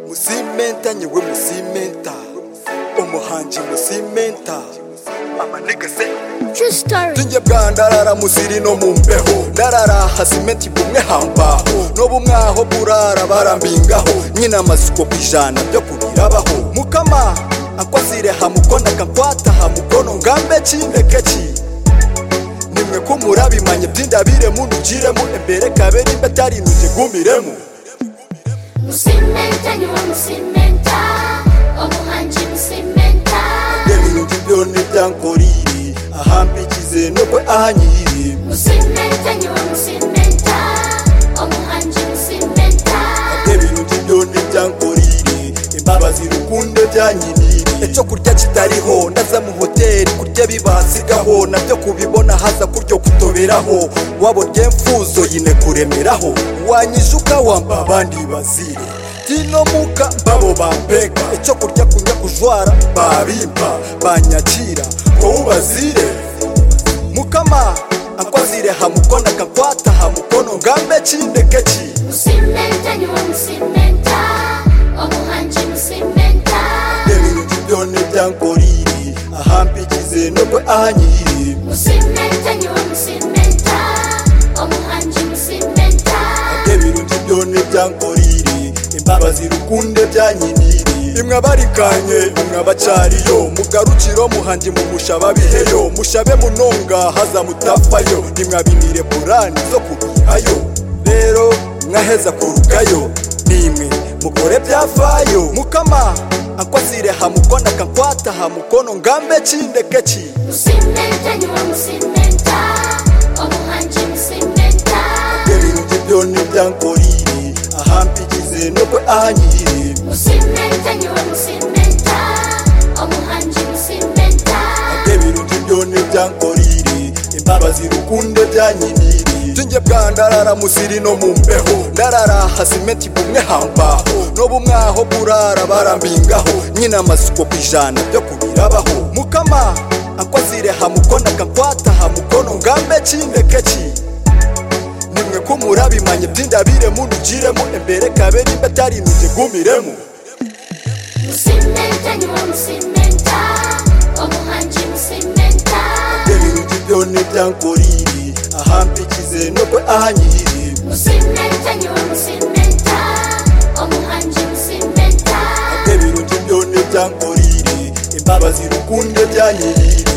musimenta nyewe musimenta umuhanji musimenta amanega se True story. njye bwa ndarara musiri no mu mbeho ndarara hasimenti bumwe hambaho n'ubu mwaho burara barambingaho nyina amasuko ku ijana byo kubirabaho mukama akwazireha mukonaka nkwataha mukono ngambe kindekeki nimwe ko murabimanye by'indabire munugiremo imbere kabere imbatari nujye gumiremo Musimenta niwe musimenta Omuhanji musimenta ibintu by'ibyo ntibyankorire ahambikize nubwo ahanyiriye Musimenta niwe musimenta Omuhanji musimenta ibintu by'ibyo ntibyankorire imbabazi rukundo byanyirire icyo kurya kitariho ndaza mu hoteli kurya bibasigaho nabyo kubibona haza kuryo kutoberaho wabo rye mfuzo yine kuremeraho wanyijuka wamba abandi bazire tino muka babo bampeka icyo kurya kunywa kujwara babimpa banyakira ngo ubazire mukama akwazireha mukono akakwataha mukono ngambe kindekeki Musimenta niwe musimenta Omuhanji musimenta ibintu by'ibyone byankorire ahambikize nubwo ahanyiriye Musimenta niwe musimenta Omuhanji musimenta ibintu by'ibyone byankorire imbabazi rukunde byanyiniriye imwe abarikanye imwe abacariyo mugarukiro muhanji mumushaba biheyo mushabe munonga haza mutafayo nimwe abimire purani zo kubihayo rero mwaheza kurugayo nimwe mukore byafayo mukama akwazireha mukono akakwataha mukono ngambe kindekeki Musimenta niwe musimenta Omuhanji musimenta ibintu by'ibyoni byankorire ahambikize nubwo ahanyiriye Musimenta niwe musimenta Omuhanji musimenta ibintu by'ibyoni byankorire imbabazi rukunde byanyiniriye njye bwa ndarara musiri no mu mbeho ndarara hasimenti bumwe hambaho n'ubu mwaho burara barambingaho nyina amasuko ku ijana byo kubirabaho mukama akwazireha mukono akakwataha mukono ngambe kindekeki nimwe ko murabimanye by'indabire munugiremo imbere kabere imbatari nujye gumiremo Musimenta niwe musimenta Omuhanji musimenta ibintu by'ibyoni byankorire ahambikize nubwo ahanyiriye Musimenta niwe musimenta Omuhanji musimenta ibintu by'ibyoni byankorire imbabazi rukunde byanyirire